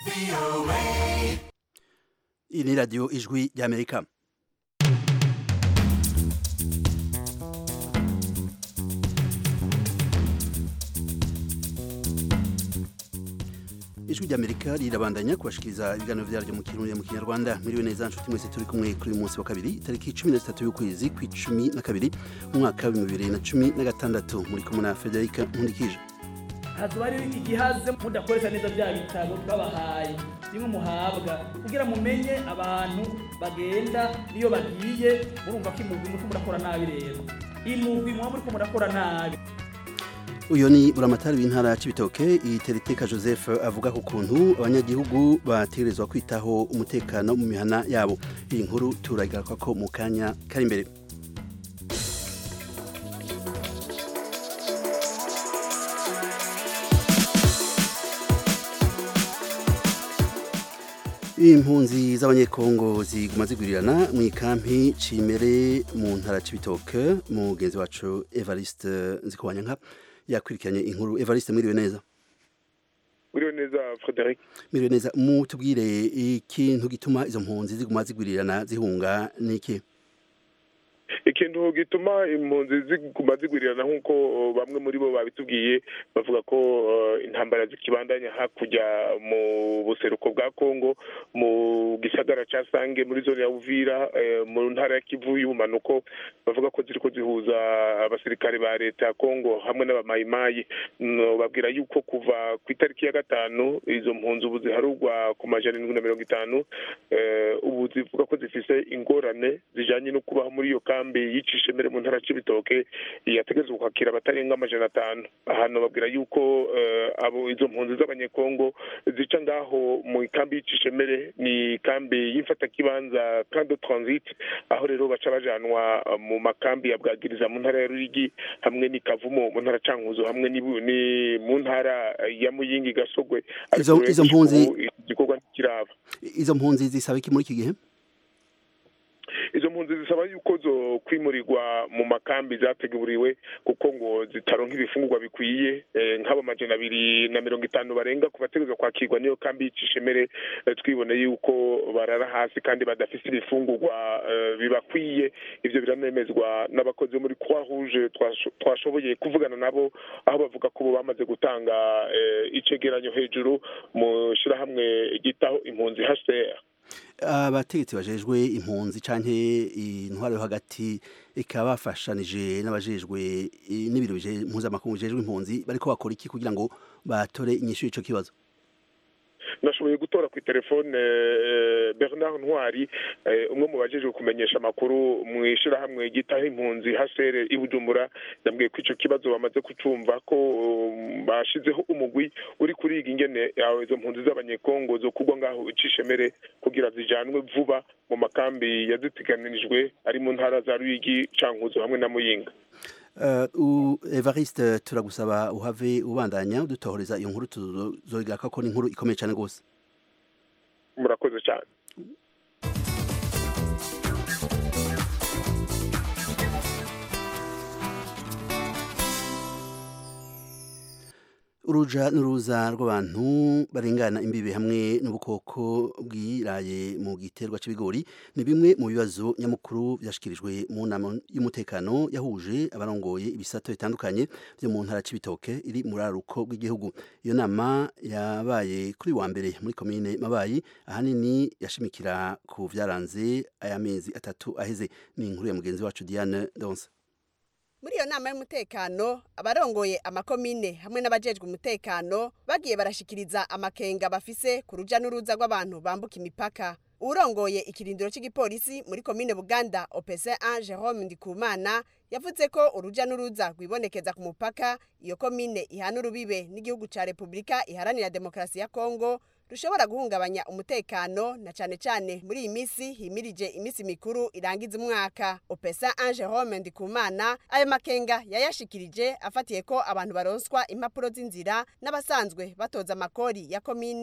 iyi ni radiyo ijwi ry'amerika ijwi ry'amerika rirabandanya kubashikiriza ibiganiro vyaryo mu kirundi mu kinyarwanda miriwe neza nshuti mwese turi kumwe kuri uyu munsi wa kabiri tariki cumi na zitatu y'ukwezi kw'icumi na kabiri mu mwaka w'ibihumbi bibiri na cumi na gatandatu muri kumwe na federika nkundikije hazuba hariho igihaze mudakoresha neza bya bitabo twabahaye bimwe muhabwa kugira mumenye abantu bagenda niyo bagiye murumva ko imugwi muriko murakora nabi rero imugwi muba muriko murakora nabi uyu ni buramatari w'intara ya cibitoke iteriteka joseph avuga ku kuntu abanyagihugu bategerezwa kwitaho umutekano mu mihana yabo iyi nkuru turayigaruka ko mu kanya kari imbere impunzi z'abanyekongo ziguma zigwirirana mu ikampi cimere mu ntara cibitoke mugenzi wacu evariste nzikobanyanka yakwirikiranye inkuru evariste mwiriwe neza mwiriwe neza frederic mwiriwe neza mutubwire ikintu gituma izo mpunzi ziguma zigwirirana zihunga niki ikintu gituma impunzi ziguma zigwirirana nk'uko bamwe muri bo babitubwiye bavuga ko intambara zikibandanya hakurya mu buseruko bwa kongo mu gisagara ca sange muri zone ya uvira mu ntara ya kivu y'ubumanuko bavuga ko ziriko zihuza abasirikare ba leta ya kongo hamwe n'abamayimayi babwira yuko kuva ku itariki ya gatanu izo mpunzi ubu ziharurwa ku majana indwi na mirongo itanu ubu zivuga ko zifise ingorane zijanye no kubaho muri iyo kambi y'icishemere mu ntara c'ibitoke yategerezwa kwakira abatarenga amajana atanu ahantu babwira yuko abo izo mpunzi z'abanyekongo zica ngaho mu ikambi y'icishemere ni ikambi y'imfatakibanza kando transit aho rero baca bajanwa mu makambi ya bwagiriza mu ntara ya rurigi hamwe ni kavumo mu ntara cankuzo hamwe ni mu ntara ya muyingi gasogwe izo mpunzi igikorwa ntikiraba izo mpunzi zisaba iki muri iki gihe izo mpunzi zisaba yuko zo kwimurirwa mu makambi zateguriwe kuko ngo zitaronka ibifungurwa bikwiye nk'abo majana abiri na mirongo itanu barenga ku bategerezwa kwakirwa n'iyo kambi y'icishemere twibone yuko barara hasi kandi badafise ibifungurwa bibakwiye ivyo biranemezwa n'abakozi bo muri croix rouge twashoboye kuvugana nabo aho bavuga ko bo bamaze gutanga icegeranyo hejuru mu shirahamwe ryitaho impunzi hcr abategetsi bajejwe impunzi canke intwaro yo hagati ikaba bafashanije n'abajejwe n'ibiro mpuzamakungu bijejwe impunzi bariko bakora iki kugira ngo batore inyishu y'ico kibazo nashoboye gutora ku telefone bernard ntwari umwe mu bajejwe kumenyesha amakuru mu ishirahamwe ryitaho impunzi hasere i bujumbura yambwiye ko ico kibazo bamaze kucumva ko bashizeho umugwi uri kuriga ingene izo mpunzi z'abanyekongo zo kugwa ngaho icishemere kugira zijanwe vuba mu makambi yaziteganirijwe ari mu ntara za ruyigi cankuzo hamwe na muyinga Uh, Evariste turagusaba uhave ubandanya udutohoreza iyo nkuru tuzoyigaraka ko ni inkuru ikomeye cyane rwose murakoze cyane uruja n'uruza rw'abantu barengana imbibe hamwe n'ubukoko bwiraye mu giterwa c'ibigori ni bimwe mu bibazo nyamukuru byashikirijwe mu nama y'umutekano yahuje abarongoye ibisato bitandukanye byo mu ntara c'ibitoke iri mu raruko rw'igihugu iyo nama yabaye kuri wa mbere muri komine mabayi ahanini yashimikira ku vyaranze aya mezi atatu aheze ni inkuru ya mugenzi wacu Diane Donse muri iyo nama y'umutekano abarongoye amakomine hamwe n'abajejwe umutekano bagiye barashikiriza amakenga bafise ku ruja n'uruza rw'abantu bambuka imipaka urongoye ikirindiro cy'igipolisi muri komine buganda opc 1 jerome ndikumana yavuze ko uruja n'uruza rwibonekeza ku mupaka iyo komine ihana urubibe n'igihugu ca repubulika iharanira demokarasi ya kongo rushobora guhungabanya umutekano na cane cane muri iyi misi himirije imisi mikuru irangiza umwaka opesa ange home ndikumana ayo makenga yayashikirije afatiye ko abantu baronswa impapuro z'inzira n'abasanzwe batoza amakori ya komine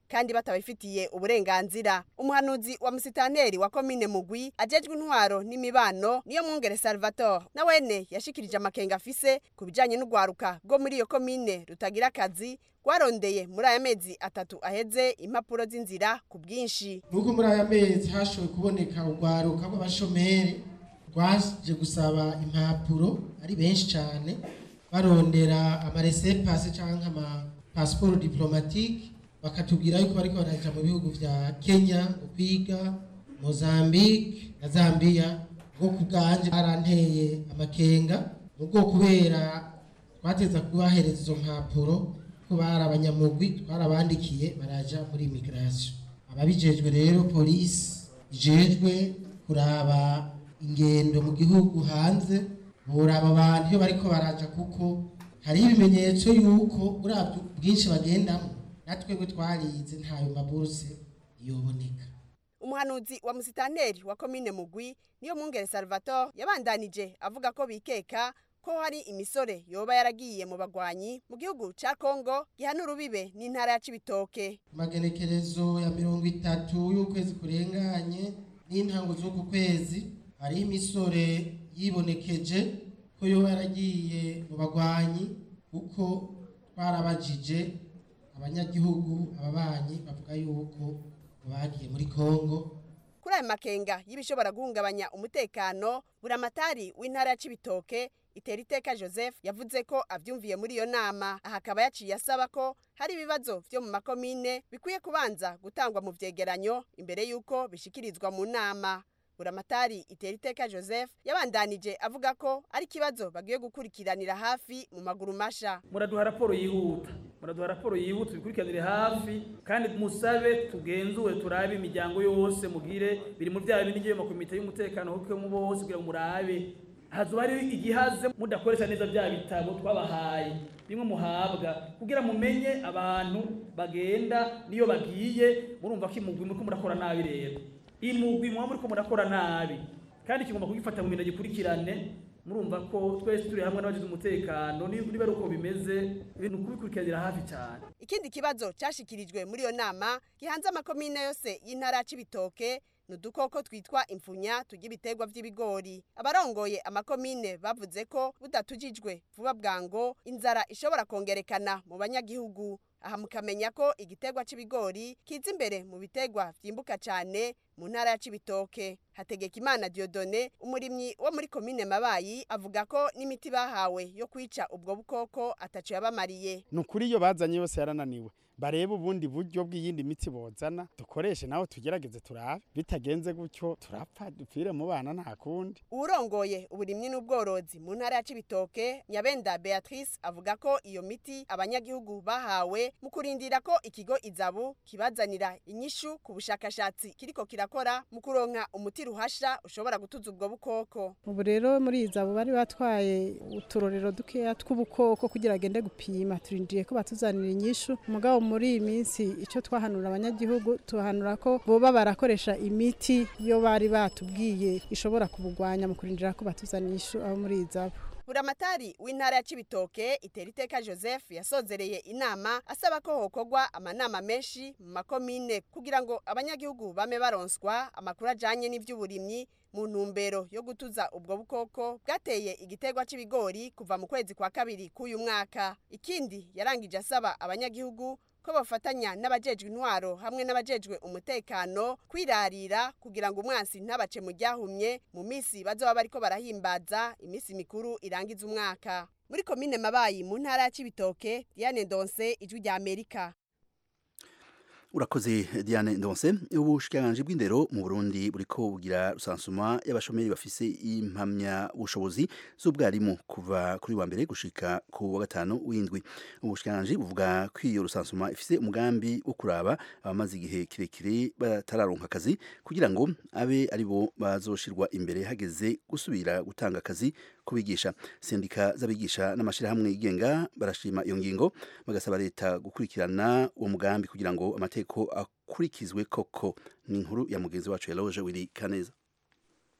kandi batabifitiye uburenganzira umuhanuzi wa musitaneri wa komine mugwi ajejwe intwaro n'imibano niyo mwungere salvatore nawene yashikirije amakenga afise ku bijanye n'urwaruka rwo muri iyo komine rutagira akazi rwarondeye muri aya mezi atatu aheze impapuro z'inzira ku bwinshi nuko muri aya mezi hashoboye kuboneka urwaruka rw'abashomeri rwaje gusaba impapuro ari benshi cyane barondera amaresepase cyangwa amapasiporo diplomatike bakatubwira yuko bariko baraja mu bihugu vya kenya kwiga mozambique na zambia bwo ku bwanje baranteye amakenga nubwo kubera twateza kubahereza izo mpapuro ko bari abanyamugwi twarabandikiye baraja muri immigration ababijejwe rero polisi ijejwe kuraba ingendo mu gihugu hanze buraba abantu iyo bariko baraja kuko hariho ibimenyetso yuko uravye bwinshi bagendamo natwebwe twarize ntayo maburuse yoboneka umuhanuzi wa musitaneri wa komine mugwi niyo mwungere salvatore yabandanije avuga ko bikeka ko hari imisore yoba yaragiye mu bagwanyi mu gihugu ca kongo gihana urubibe n'intara ya cibitoke magenekerezo ya mirongo itatu y'ukwezi kurenganye n'intango z'uku kwezi hariho imisore yibonekeje ko yoba yaragiye mu bagwanyi kuko twarabajije abanyagihugu ababanyi bavuga yuko bagiye muri kongo kuri ayo makenga y'ibishobora guhungabanya umutekano buramatari w'intara ya cibitoke itera iteka joseph yavuze ko avyumviye muri iyo nama aha akaba yaciye asaba ko hari ibibazo vyo mu makomine bikwiye kubanza gutangwa mu vyegeranyo imbere y'uko bishikirizwa mu nama buramatari itera iteka joseph yabandanije avuga ko ari ikibazo bagiye gukurikiranira hafi mu maguru masha muraduha raporo yihuta muraduha raporo yihuta tubikurikiranire hafi kandi musabe tugenzure turabe imiryango yose mugire biri mu byaha bindi mu komite y'umutekano kuko mu bose kugira ngo murabe hazoba hariho igihaze mudakoresha neza bya bitabo twabahaye bimwe muhabwa kugira mumenye abantu bagenda niyo bagiye murumva ko imugwi muriko murakora nabi rero imugwi muba muriko murakora nabi kandi kigomba kugifata mu bintu gikurikirane murumva ko twese turi hamwe n'abagize umutekano niba ari uko bimeze ibintu kubikurikiranira hafi cyane ikindi kibazo cyashikirijwe muri iyo nama gihanze amakomine yose y'intara ya cibitoke ni udukoko twitwa imfunya turya ibiterwa by'ibigori abarongoye amakomine bavuze ko budatujijwe vuba bwango inzara ishobora kongerekana mu banyagihugu aha mukamenya ko igiterwa c'ibigori kiza imbere mu biterwa vyimbuka cane mu ntara ya cibitoke hategekimana diodone umurimyi wo muri komine mabayi avuga ko n'imiti bahawe yo kwica ubwo bukoko ataco yabamariye ni ukuri iyo bazanye yose yarananiwe barebe ubundi buryo bw'iyindi miti bozana dukoreshe nawe tugerageze turabe bitagenze gutyo turapfa dupfire mu bana nta kundi uwurongoye uburimyi n'ubworozi mu ntara ya cibitoke nyabenda beatrice avuga ko iyo miti abanyagihugu bahawe mu kurindira ko ikigo izabu kibazanira inyishu ku bushakashatsi kiriko kirakora mu kuronka umuti ruhasha ushobora gutuza ubwo bukoko ubu rero muri izabu bari batwaye uturorero dukeya tw'ubukoko kugira agende gupima turindiye ko batuzanira inyishu mugabo muri iyi minsi icyo twahanura abanyagihugu tuhanura ko boba barakoresha imiti yo bari batubwiye ishobora kubugwanya mu kurindira ko batuzanira inyishu abo muri izabu buramatari w'intara ya cibitoke itera iteka joseph yasozereye inama asaba ko hokorwa amanama menshi mu makomine kugira ngo abanyagihugu bame baronswa amakuru ajanye n'ivy'uburimyi mu ntumbero yo gutuza ubwo bukoko bwateye igiterwa c'ibigori kuva mu kwezi kwa kabiri k'uyu mwaka ikindi yarangije asaba abanyagihugu ko bafatanya n'abajejwe intwaro hamwe n'abajejwe umutekano kwirarira kugira ngo umwansi ntabace mu ryahumye mu misi bazoba bariko barahimbaza imisi mikuru irangiza umwaka muri komine mabayi mu ntara ya cibitoke diane ndonse ijwi rya amerika urakoze Diane Ndonse ubushikiranganje bw'indero mu Burundi buriko bugira rusansuma y'abashomeri bafise impamya ubushobozi z'ubwarimu kuva kuri wa mbere gushika ku wa gatanu w'indwi ubushikiranganje buvuga ko iyo rusansuma ifise umugambi wo kuraba abamaze igihe kirekire batararonka akazi kugira ngo abe ari bo bazoshirwa imbere hageze gusubira gutanga akazi kubigisha sendika z'abigisha n'amashirahamwe yigenga barashima iyo ngingo bagasaba leta gukurikirana uwo mugambi kugira ngo amateko akurikizwe koko ni inkuru ya mugenzi wacu Eloge Willy Kaneza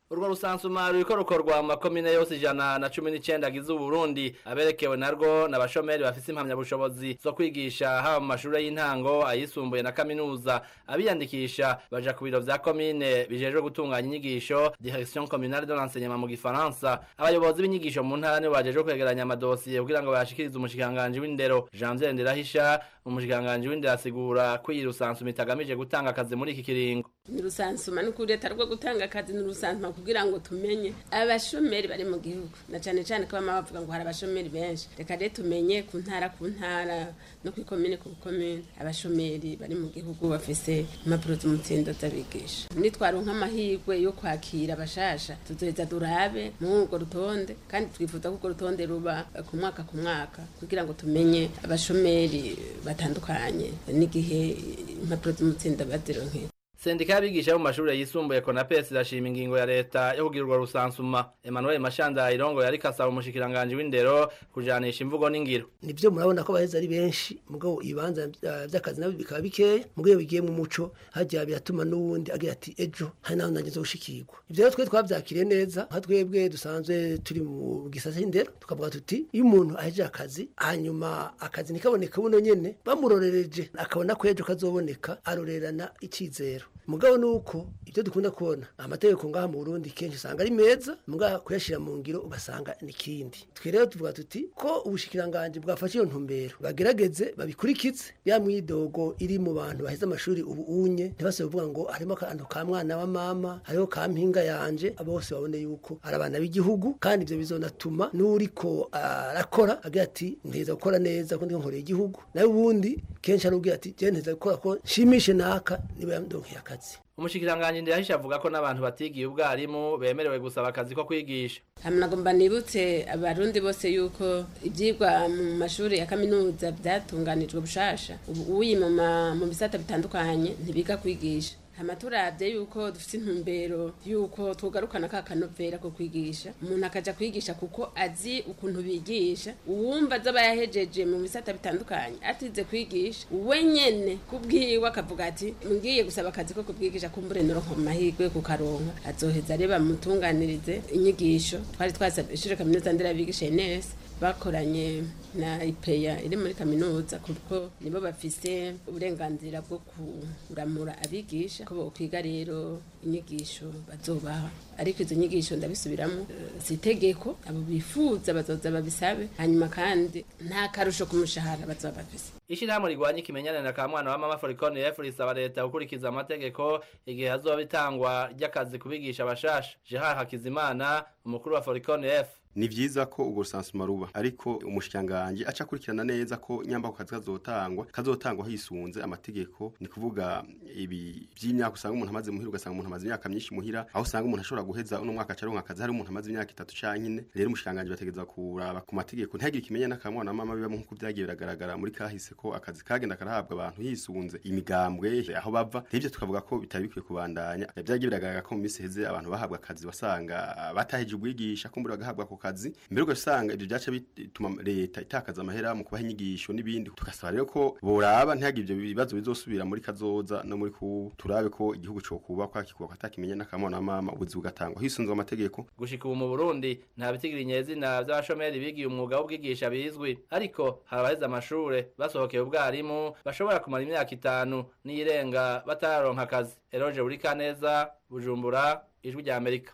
urwo rusansuma ruriko rukorwa mu makomine yose ijana na cumi n'icenda agize uburundi aberekewe narwo n'abashomeri bafise impamyabushobozi zo kwigisha haba mu mashure y'intango ayisumbuye na kaminuza abiyandikisha baja ku biro vya komine bijejwe gutunganya inyigisho direction communale de l'enseignement mu gifaransa abayobozi b'inyigisho mu ntara nibo bajejwe kwegeranya amadosiye kugira ngo bayashikirize umushikiranganji w'indero janvier ndirahisha umushikiranganji w'indero asigura ko iyi rusansuma itagamije gutanga akazi muri iki kiringo ni rusansuma ni kuri leta rwo gutanga akazi ni rusansuma kugira ngo tumenye abashomeri bari mu gihugu na cane cane ko bama bavuga ngo hari abashomeri benshi reka rero tumenye ku ntara ku ntara no ku ikomine ku ikomine abashomeri bari mu gihugu bafise impapuro z'umutsindo z'abigisha nitwaronka amahirwe yo kwakira abashasha tuzoheza durabe muri urwo rutonde kandi twifuza ko urwo rutonde ruba ku mwaka ku mwaka kugira ngo tumenye abashomeri batandukanye n'igihe impapuro z'umutsindo bazironkeye sendika y'abigisha bo mu mashure yisumbuye konapesi irashima ingingo ya leta yo kugira urwo rusansuma emmanuel mashanda irongo yariko asaba umushikiranganji w'indero kujanisha imvugo n'ingiro nivyo murabona ko baheza ari benshi mugabo ibibanza vy'akazi nabyo bikaba bikeya mugabo iyo bigiye mu muco hajya biratuma n'uwundi agira ati ejo hari naho nageze gushikirwa ivyo rero twe twavyakiriye neza nka twebwe dusanzwe turi mu gisata c'indero tukavuga tuti iyo umuntu aheje akazi hanyuma akazi ntikaboneka buno nyene bamurorereje akabona ko ejo kazoboneka arorerana icizero mugabo nuko ibyo dukunda kubona amategeko ngaha mu Burundi kenshi usanga ari meza mugabo kuyashira mu ngiro ugasanga nikindi twe rero tuvuga tuti ko ubushikiranganje bwafashe iyo ntumbero bagerageze babikurikize ya mwidogo iri mu bantu baheze amashuri ubu unye ntibase kuvuga ngo harimo akantu ka mwana wa mama hariho ka mpinga yanje bose babone yuko ari abana b'igihugu kandi ibyo bizonatuma n'uriko arakora agira ati nteza gukora neza ko ndiko nkoreye igihugu nawe ubundi kenshi arubwira ati je nteza gukora ko nshimishe naka niba yandonkeye akazi umushikiranganji ndirahisha avuga ko n'abantu batigiye ubwarimu bemerewe gusaba akazi ko kwigisha nagomba nibutse abarundi bose yuko ibyigwa mu mashuri ya kaminuza byatunganijwe bushasha ubu uyi mu bisata bitandukanye ntibiga kwigisha hama turavye yuko dufite intumbero yuko tugarukana ka kanovera ko kwigisha umuntu akaja kwigisha kuko azi ukuntu bigisha uwumva aza yahejeje mu bisata bitandukanye atize kwigisha we nyene kubwiwe akavuga ati ngiye gusaba akazi ko kubwigisha kumbure noronka mu mahirwe kukaronka azoheza areba mutunganirize inyigisho twari twasabye ishure kaminuza nderabigisha ines bakoranye na ipeya iri muri kaminuza kuko nibo bafise uburenganzira bwo kuramura abigisha ko bokwiga rero inyigisho bazobaha ariko izo nyigisho ndabisubiramo si itegeko abo bifuza bazoza babisabe hanyuma kandi nta karusho ku mushahara bazoba bafise ishirahamwe rigwanya ikimenyane na ka mwana wa mama forikoni efu risaba leta gukurikiza amategeko igihe hazoba itangwa ry'akazi kubigisha abashasha gerard hakizimana umukuru wa forikoni efu ni vyiza ko ubwo rusansuma ruba ariko umushikanganje aca akurikirana neza ko nyamba ku kazi kazotangwa kazotangwa hisunze amategeko ni kuvuga ibi vy'imyaka usanga umuntu amaze muhira ugasanga umuntu amaze imyaka myinshi muhira aho usanga umuntu ashobora guheza uno mwaka acaronka akazi hari umuntu amaze imyaka itatu canke ine rero umushikanganje bategeza kuraba ku mategeko ntihagire ikimenya n'akamwana mama biba nk'uko vyagiye biragaragara muri kahise ko akazi kagenda karahabwa abantu hisunze imigambwe aho bava n'ivyo tukavuga ko bitari bikwiye kubandanya vyagiye biragaragara ko mu misi heze abantu bahabwa akazi wasanga bataheje ubwigisha kumbura bagahabwa ako kazi mbere ugasanga ibyo byaca bituma leta itakaza amahera mu kubaha inyigisho n'ibindi tugasaba rero ko boraba ntihagire ibyo bibazo bizosubira muri kazoza no muri ku turabe ko igihugu cyo kubakwa kikubakwa atakimenya n'akamona mama ubuzi bugatangwa hisunzwe amategeko gushika ubu mu Burundi nta bitigiri nyezina by'abashomeri bigiye umwuga w'ubwigisha bizwi ariko hari abaheze amashure basohokeye ubwarimu bashobora kumara imyaka itanu n'iyirenga batararonka akazi eroje buri kaneza bujumbura ijwi rya amerika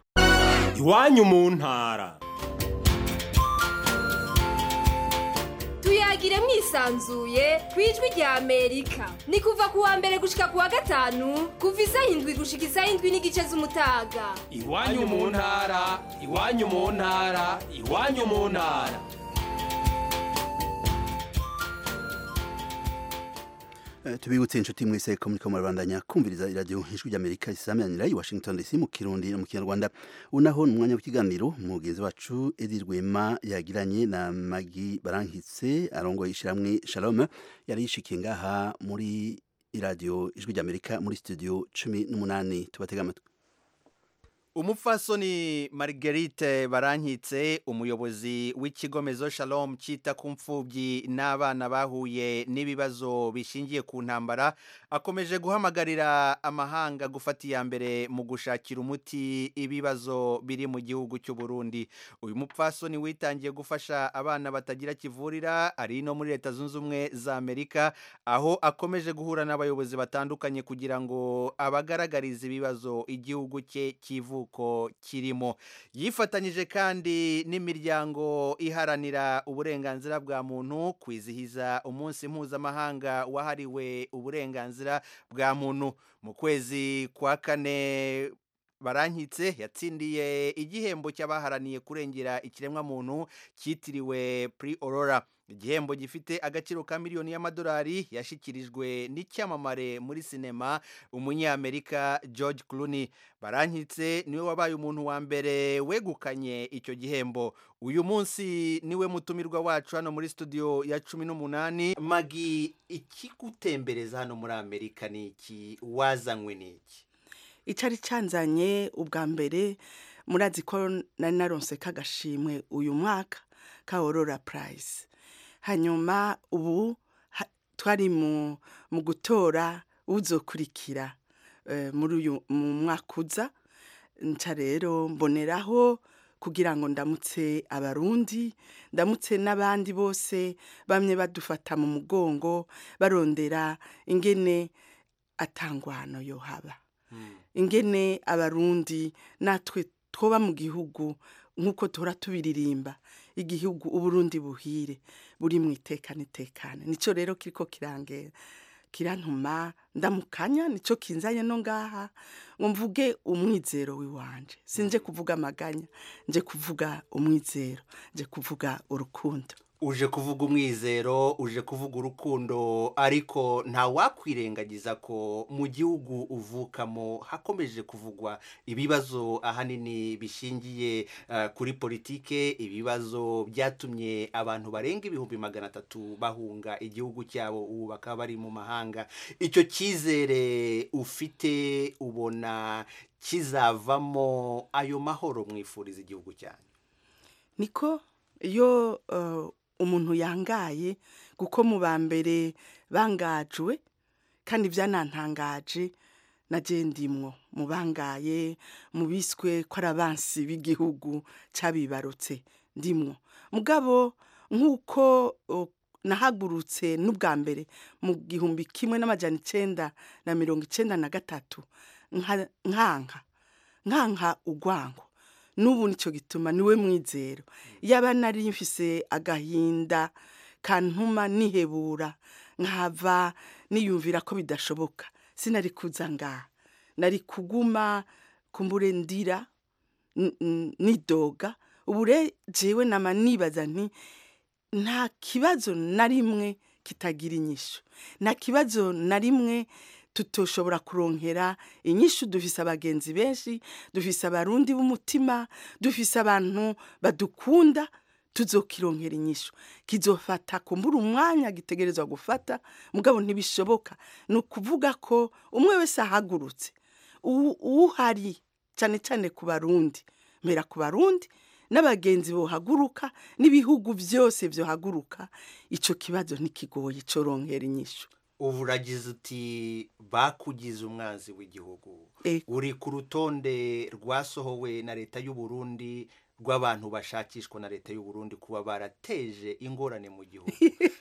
iwanyu mu ntara tuyagire mwisanzuye ku ijwi rya amerika ni kuva ku wa mbere gushika ku wa gatanu kuva isaha indwi gushika isaha indwi n'igice z'umutaga iwanyu mu ntara iwanyu mu ntara iwanyu mu ntara tubibutse inshuti mwese ko muriko murabandanya kumviriza iradiyo ijwi ry'amerika risameranira i washington dc mu kirundi no mu kinyarwanda unaho ni umwanya w'ikiganiro mugenzi wacu edi rwema yagiranye na magi barankitse arongoye ishiramwe shalom yari yishikiye ngaha muri iradiyo ijwi ry'amerika muri studio cumi n'umunani tubatega amatwi umupfasoni marguerite barankitse umuyobozi w'ikigo mezo shalom cyita ku mfubyi n'abana bahuye n'ibibazo bishingiye ku ntambara akomeje guhamagarira amahanga gufata iya mbere mu gushakira umuti ibibazo biri mu gihugu cy'u Burundi uyu mupfasoni witangiye gufasha abana batagira kivurira ari no muri leta zunze ubumwe za amerika aho akomeje guhura n'abayobozi batandukanye kugira ngo abagaragarize ibibazo igihugu cye kivuka uko kirimo yifatanyije kandi n'imiryango iharanira uburenganzira bwa muntu kwizihiza umunsi mpuzamahanga wahariwe uburenganzira bwa muntu mu kwezi kwa kane barankitse yatsindiye igihembo cy'abaharaniye kurengera ikiremwamuntu cyitiriwe pri aurora igihembo gifite agaciro ka miliyoni y'amadolari yashyikirijwe n'icyamamare muri sinema umunyamerika george clooney barankitse niwe wabaye umuntu wa mbere wegukanye icyo gihembo uyu munsi niwe mutumirwa wacu hano muri studio ya cumi n'umunani magi ikigutembereza hano muri amerika ni iki wazanywe ni iki icyari cyanzanye ubwa mbere murazi ko nari naronse k'agashimwe uyu mwaka ka aurora prize hanyuma ubu twari mu gutora uzokurikira muri uyu mwaka uza nca rero mboneraho kugira ngo ndamutse abarundi ndamutse n'abandi bose bamwe badufata mu mugongo barondera ingene atangwano yo haba ingene abarundi natwe twoba mu gihugu nk'uko tuhora tubiririmba igihugu uburundi buhire buri mu itekane itekane nicyo rero kiriko kirangera kirantuma ndamukanya nicyo kinzanye no ngaha ngo mvuge umwizero w'iwanje sinje kuvuga amaganya nje kuvuga umwizero nje kuvuga urukundo uje kuvuga umwizero uje kuvuga urukundo ariko nta wakwirengagiza ko mu gihugu uvukamo hakomeje kuvugwa ibibazo ahanini bishingiye kuri politike ibibazo byatumye abantu barenga ibihumbi magana atatu bahunga igihugu cyabo ubu bakaba bari mu mahanga icyo cyizere ufite ubona kizavamo ayo mahoro mwifuriza igihugu cyanyu niko iyo umuntu yangaye kuko mu ba mbere bangajwe kandi byanantangaje na ndimwo mu bangaye mu biswe ko ari abansi b'igihugu cyabibarutse ndimwo mugabo nk'uko nahagurutse n'ubwa mbere mu gihumbi kimwe n'amajyana icyenda na mirongo icyenda na gatatu nkanka nkanka ugwango n'ubu nicyo gituma niwe mwizero yaba nari mfise agahinda kantuma nihebura nkava niyumvira ko bidashoboka sinari kuza ngaha nari kuguma kumbure ndira nidoga ubu jewe nama nibaza nti nta kibazo na rimwe kitagira inyishu nta kibazo na rimwe tutoshobora kuronkera inyishu dufise abagenzi benshi dufise abarundi b'umutima dufise abantu badukunda tuzokironkera inyishu kizofata kumbura umwanya gitegerezwa gufata mugabo ntibishoboka ni ukuvuga ko umwe wese ahagurutse uhari cyane cyane ku barundi mbera ku barundi n'abagenzi bohaguruka n'ibihugu byose byohaguruka icyo kibazo ntikigoye coronkera inyishu ubu uragize uti bakugize umwanzi w'igihugu uri ku rutonde rwasohowe na leta y'u Burundi rw'abantu bashakishwa na leta y'u Burundi kuba barateje ingorane mu gihugu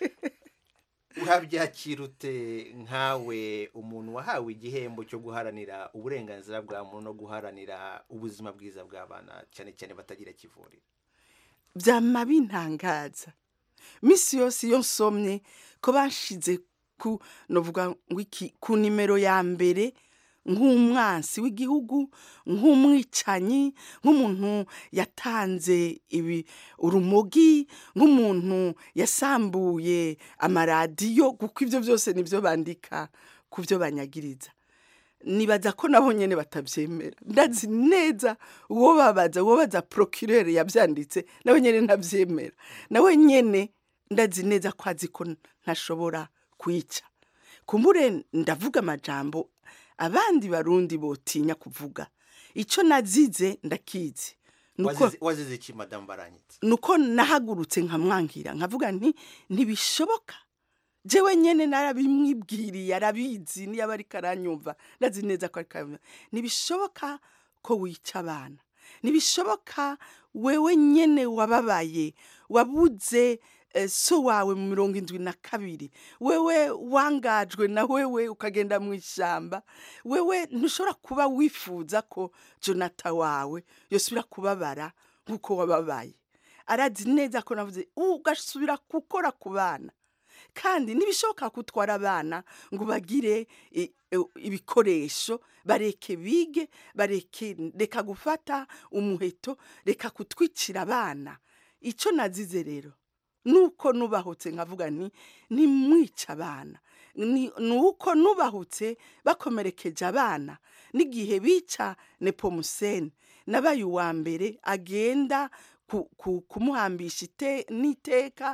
urabyakira ute nkawe umuntu wahawe igihembo cyo guharanira uburenganzira bwa muntu no guharanira ubuzima bwiza bw'abana cyane cyane batagira kivurira byama bintangaza minsi yose iyo nsomye ko bashize ku novuga ngo iki ku nimero ya mbere nk'umwansi w'igihugu nk'umwicanyi nk'umuntu yatanze ibi urumogi nk'umuntu yasambuye amaradiyo kuko ibyo byose nibyo bandika ku byo banyagiriza nibaza ko nabo nyine batabyemera ndazi neza uwo babaza uwo baza procureur yabyanditse nawe nyine ntabyemera nawe nyine ndazi neza ko azi ko ntashobora kwica kumbure ndavuga amajambo abandi barundi botinya kuvuga icyo nazize ndakizi nuko Wazize- wazize iki madamu baranyitse nuko nahagurutse nkamwangira nkavuga nti ntibishoboka jewe nyene narabimwibwiriye arabizi niyo aba ariko aranyumva ndazi neza ko ariko aranyumva ntibishoboka ko wica abana ntibishoboka wewe nyene wababaye wabuze eh, so wawe mu mirongo indwi na kabiri wewe wangajwe na wewe ukagenda mu ishyamba wewe ntushobora kuba wifuza ko jonata wawe yosubira kubabara nk'uko wababaye arazi neza ko navuze ugasubira gukora ku bana kandi ntibishoboka ko utwara abana ngo bagire i- i- ibikoresho bareke bige bareke reka gufata umuheto reka kutwicira abana icyo nazize rero nuko nubahutse nkavuga nti ntimwice abana ni ni uko nubahutse bakomerekeje abana n'igihe bica nepomuseni nabaye uwa mbere agenda ku- ku- kumuhambisha ite- n'iteka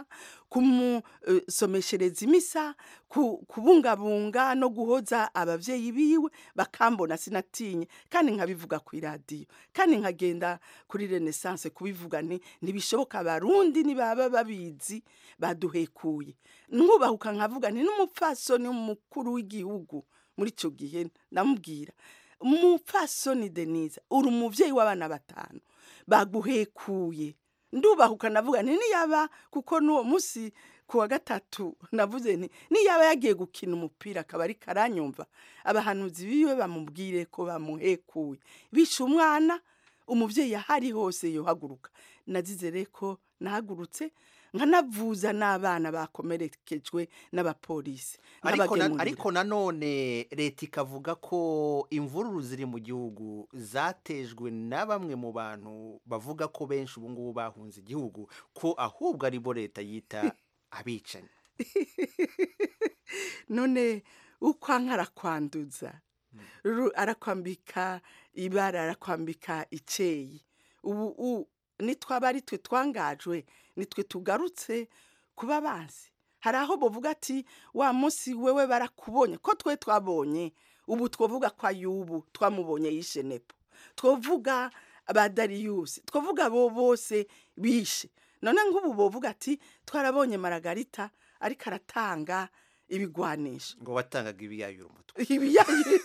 kumusomeshereza imisa ku- kubungabunga no guhoza ababyeyi biwe bakambona sinatinye kandi nkabivuga ku iradiyo kandi nkagenda kuri renaissance kubivuga nti ntibishoboka abarundi nibaba babizi baduhekuye nkubahuka nkavuga nti n'umupfasoni mukuru w'igihugu muri icyo gihe ndamubwira umupfasoni denise uri umubyeyi w'abana batanu baguhekuye ndubahuka navuga nti niyaba kuko n'uwo munsi ku wa gatatu navuze nti niyaba yagiye gukina umupira akaba ari karanyumva abahanuzi biwe bamubwire ko bamuhekuye bishe umwana umubyeyi ahari hose yohaguruka nazize rero ko nahagurutse nkanavuza n'abana bakomerekejwe n'abapolisi ariko na- n'abagemurira. ariko nanone leta ikavuga ko imvururu ziri mu gihugu zatejwe na bamwe mu bantu bavuga ko benshi ubu ngubu bahunze igihugu ko ahubwo aribo leta yita abicanyi none uko anka arakwanduza Ru- arakwambika ibara arakwambika icyeyi ubu u- nitwaba ari twe twangajwe nitwe tugarutse kuba bazi hari aho bavuga ati wa munsi wewe barakubonye ko twe twabonye ubu twavuga ko ayubu twamubonye yishe nepo twavuga ba dariyusi twavuga abo bose bishe none nk'ubu bovuga ati twarabonye maragarita ariko aratanga ibigwanisho ngo watangaga ibiyayura umutwe ibiyayi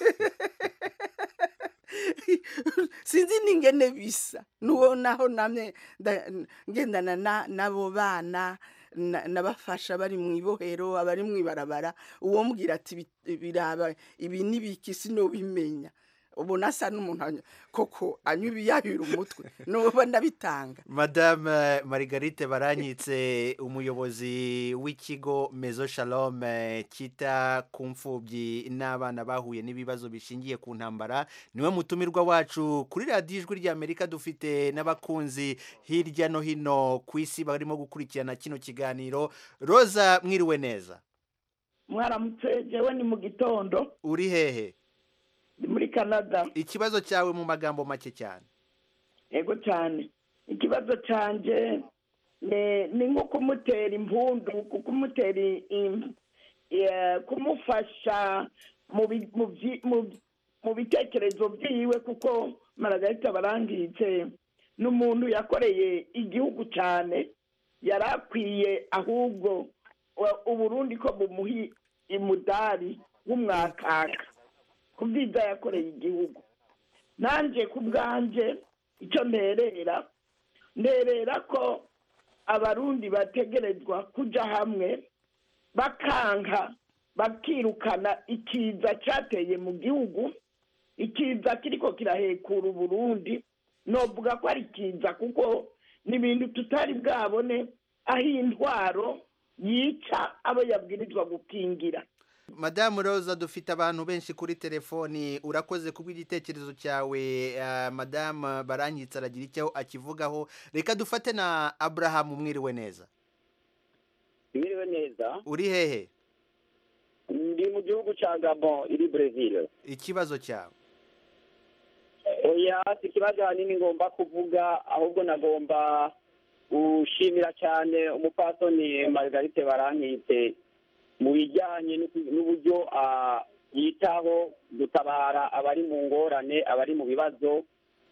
sinzi n'ingene bisa nuwo naho namwe nda- ngendana na- n'abo bana na- nabafasha bari mu ibohero abari mu ibarabara uwo mbwira ati "Bi- biraba ibi n'ibiki sinobimenya ubu nasa n'umuntu anya- koko anywa ibiyayura umutwe nuba ndabitanga madame margarite baranyitse umuyobozi w'ikigo mezo shalom eh, cyita ku mfubyi n'abana bahuye n'ibibazo bishingiye ku ntambara niwe mutumirwa wacu kuri radiyo ijwi ry'amerika dufite n'abakunzi hirya no hino ku isi barimo gukurikirana kino kiganiro roza mwiriwe neza mwaramutse jewe ni mu gitondo uri hehe ndi muri canada ikibazo cyawe mu magambo make cyane yego cyane ikibazo cyanjye ni ni nko kumutera impundu kumutera im- eh, kumufasha mu bi- mu byi- mu- mu bitekerezo byiwe kuko maragarita barangitse n'umuntu yakoreye igihugu cyane yari akwiye ahubwo wa- uburundi ko bumuhi imudari w'umwakaka ku byiza yakoreye igihugu nanjye ku bwanjye icyo nterera nterera ko abarundi bategerezwa kujya hamwe bakanka bakirukana ikiza cyateye mu gihugu ikiza kiriko kirahekura uburundi novuga ko ari ikiza kuko ni ibintu tutari bwabone aho intwaro yica abo yabwirizwa gukingira madamu roza dufite abantu benshi kuri telefoni urakoze kubw'igitekerezo cyawe eh, madamu baranyitse aragira icyo akivugaho reka dufate na aburahamu mwiriwe neza Mwiriwe neza uri hehe ndi mu gihugu cya Gabon iri Brazil ikibazo cyawe oya si ikibazo ahanini ngomba kuvuga ahubwo nagomba gushimira cyane umupasoni Margarite Barankitse mu bijyanye n'uku- n'uburyo ah, yitaho gutabara abari mu ngorane abari mu bibazo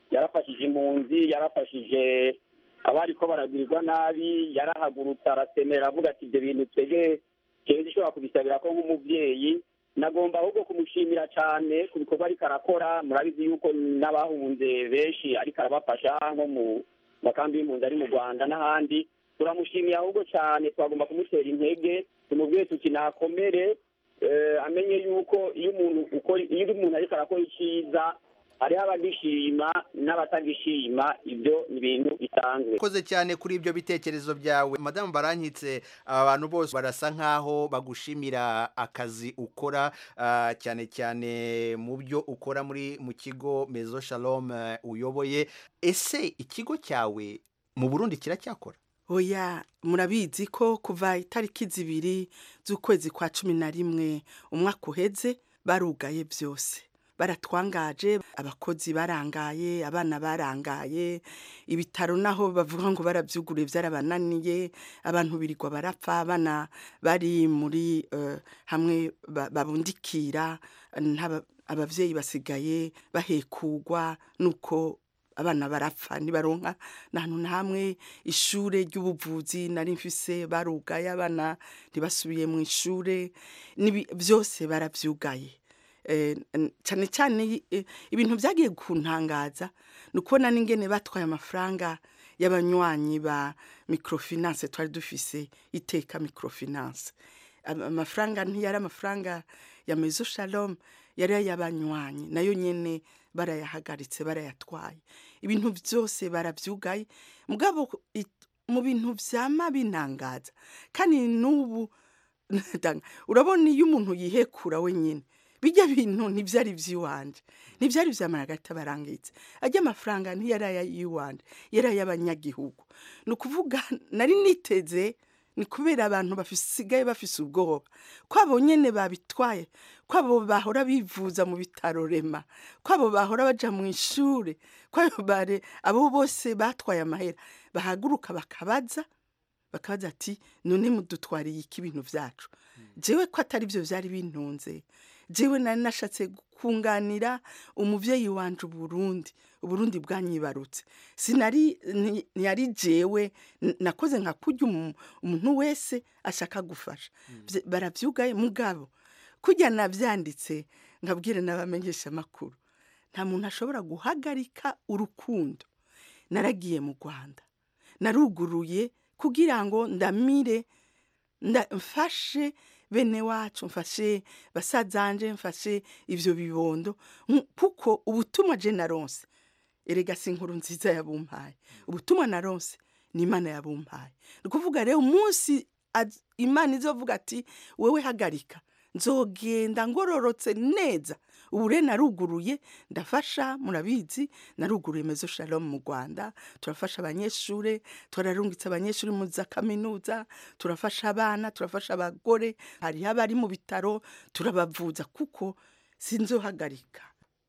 yarafashije impunzi yarafashije abariko baragwirirwa nabi yarahagurutse arasemera avuga ati ibyo bintu twebwe jewe zishobora kubisabira ko nk'umuvyeyi nagomba ahubwo kumushimira cyane ku bikorwa ariko arakora murabizi yuko n'abahunze benshi ariko arabafasha nko mu makambi y'impunzi ari mu rwanda n'ahandi turamushimiye ahubwo cyane twagomba kumutera intege tumubwiye tuti nakomere eh, amenye yuko iyo umuntu ukora iyo umuntu ariko arakora icyiza hariho abagishima n'abatagishima ibyo ni ibintu bisanzwe Koze cyane kuri ibyo bitekerezo byawe madamu barankitse aba bantu bose barasa nkaho bagushimira akazi ukora ah, cyane cyane mu byo ukora muri mu kigo Mezo Shalom eh, uyoboye ese ikigo cyawe mu Burundi kiracyakora oya murabizi ko kuva itariki zibiri z'ukwezi kwa cumi na rimwe umwaka uheze barugaye byose baratwangaje abakozi barangaye abana barangaye ibitaro naho bavuga ngo barabyuguriye byarabananiye abantu birirwa barapfa abana bari muri eh, hamwe ba- babundikira ntaba- abavyeyi basigaye bahekugwa nuko abana barapfa ntibaronka ntantu na hamwe ishure ry'ubuvuzi nari mfise barugaye abana ntibasubiye mu ishure nibi- byose baravyugaye Eh, n- cyane cyane eh, ibintu byagiye kuntangaza ni ukubona n'ingene batwaye amafaranga y'abanywanyi ba microfinance twari dufise iteka microfinance Ama- amafaranga ntiyari amafaranga ya mezo shalom yari ay'abanywanyi nayo nyene barayahagaritse barayatwaye ibintu byose barabyugaye mugabo i- mu bintu vyama binangaza kandi n'ubu Danga, urabona iyo umuntu yihekura wenyine bijya bintu ntibyari iby'iwanje ntibyari vya maragata barangitse ajya amafaranga ntiyari ay'iwanje yari ay'abanyagihugu ni ukuvuga nari niteze ni kubera abantu basigaye bafise ubwoba ko abo nyene babitwaye ko abo bahora bivuza mu bitaro rema ko abo bahora baja mu ishure ko abo bare abo bose batwaye amahera bahaguruka bakabaza bakabaza ati none mudutwariye iki ibintu vyacu jewe ko atari byo vyari bintunze jewe nari nashatse kunganira umuvyeyi wanje uburundi uburundi bwanyibarutse sinari ni- ntiyari jewe n- nakoze nka kurya umu- umuntu wese ashaka gufasha Vye- baravyugaye mugabo kurya navyanditse nkabwire n'abamenyesha amakuru nta muntu ashobora guhagarika urukundo naragiye mu rwanda naruguruye kugira ngo ndamire nda mfashe bene wacu mfashe basazanje mfashe ivyo bibondo Nk- kuko ubutumwa je naronse erega si inkuru nziza yabumpaye ubutumwa naronse ni imana yabumpaye ni ukuvuga rero umunsi az- imana izovuga ati wewe hagarika nzogenda ngororotse neza ubu rero naruguruye ndafasha murabizi naruguruye mezo shalom mu rwanda turafasha abanyeshure turarungitse abanyeshuri mu za kaminuza turafasha abana turafasha abagore hariho abari mu bitaro turabavuza kuko sinzohagarika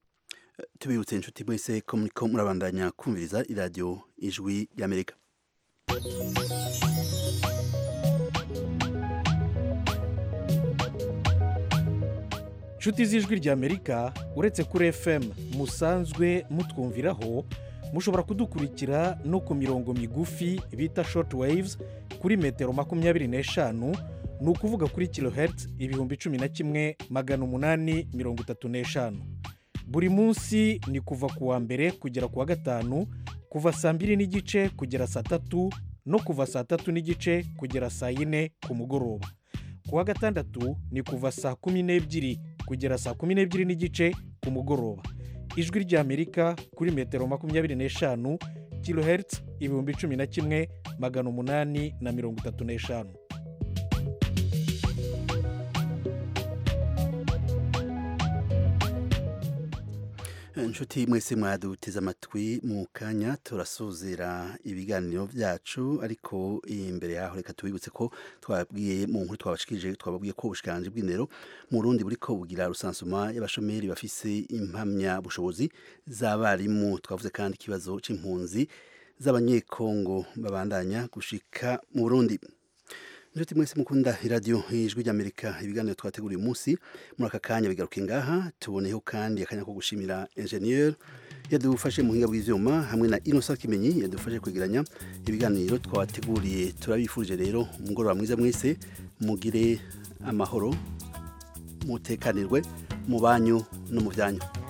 tubibutse inshuti mwese ko muriko murabandanya kumviriza iradiyo ijwi ry'amerika nshuti z'ijwi ry'amerika uretse kuri fm musanzwe mutwumviraho mushobora kudukurikira no ku mirongo migufi bita short waves kuri metero makumyabiri n'eshanu ni ukuvuga kuri kilohertz ibihumbi cumi na kimwe magana umunani mirongo itatu n'eshanu buri munsi ni kuva ku wa mbere kugera ku wa gatanu kuva saa mbiri n'igice kugera saa tatu no kuva saa tatu n'igice kugera saa yine ku mugoroba ku wa gatandatu ni kuva saa kumi n'ebyiri kugera saa kumi n'ebyiri n'igice ku mugoroba ijwi ry'amerika kuri metero makumyabiri n'eshanu kilohertz ibihumbi cumi na kimwe magana umunani na mirongo itatu n'eshanu inshuti mwese mwaduteze amatwi mu kanya turasuzera ibiganiro byacu ariko imbere yaho reka tubibutse ko twabwiye mu nkuru twabashikirije twababwiye ko ubushikanje bw'indero mu Burundi buriko bugira rusansuma y'abashomeri bafise impamya bushobozi z'abarimu twavuze kandi ikibazo c'impunzi z'abanyekongo babandanya gushika mu Burundi Inshuti mwese mukunda iradiyo ijwi ry'Amerika ibiganiro twateguriye umunsi muri aka kanya bigaruke ngaha tuboneyeho kandi akanya ko gushimira engineer yadufashe mu buhinga bw'ivyuma hamwe na Innocent Kimenyi yadufashe kwegeranya ibiganiro twabateguriye turabifuje rero umugoroba mwiza mwese mugire amahoro mutekanirwe mu banyu no mu byanyu